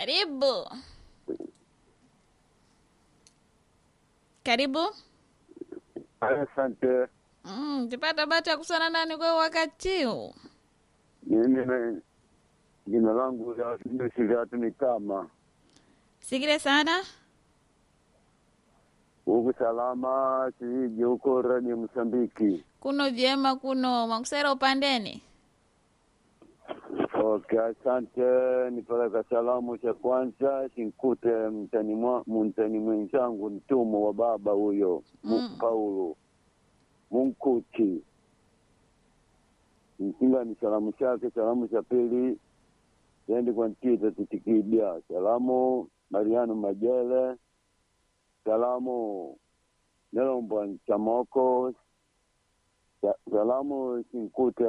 Karibu. Karibu. Asante. Mm, tipata bahati ya kusana nani kwa wakati huu? Mimi na- jina langu la Siliatu ni kama Sikile sana. huku salama siji huko rani Msambiki. Kuno vyema kuno makusera upandeni. Okay, asante. Nipeleka salamu cha kwanza sinkute mtani mwa- mtani mwenzangu mtumo wa baba huyo Mu- Mm. Paulo Munkuti. Mkinga ni salamu chake. Salamu cha pili endi kwa ntita titikibya. Salamu Mariano Majele. Salamu Nelombwa Chamoko. Sa- Salamu sinkute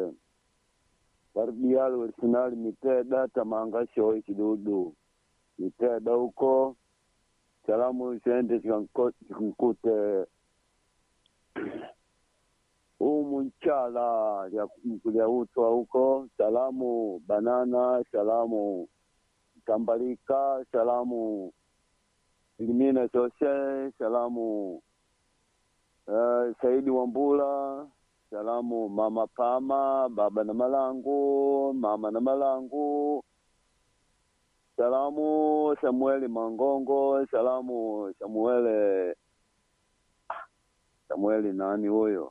Barbial original Miteda Tamanga Shoi Kidudu Miteda huko. Salamu ziende zikanko- zikankute umu nchala lya kulya utwa huko. Salamu Banana, salamu Tambalika, salamu Elimina Jose, salamu uh, Saidi Wambula, salamu mama Pama, baba na Malangu, mama na Malangu, salamu Samueli Mangongo, salamu Samuele Samueli nani huyo?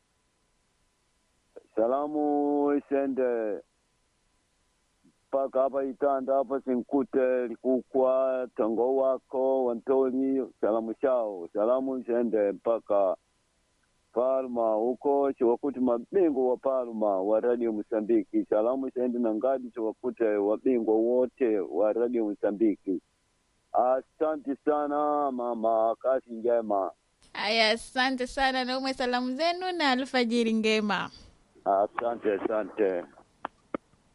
Salamu isende mpaka hapa Itanda hapa sinkute likukwa tango wako wantoli salamu chao salamu isende mpaka Palma huko chiwakuti mabingwa wa Palma wa Radio Msambiki. Salamu isende na ngadi chiwakute wabingwa wote wa Radio Msambiki. Asante sana mama, kazi njema. Aya, asante sana na umwe salamu zenu na alfajiri ngema. Asante, asante.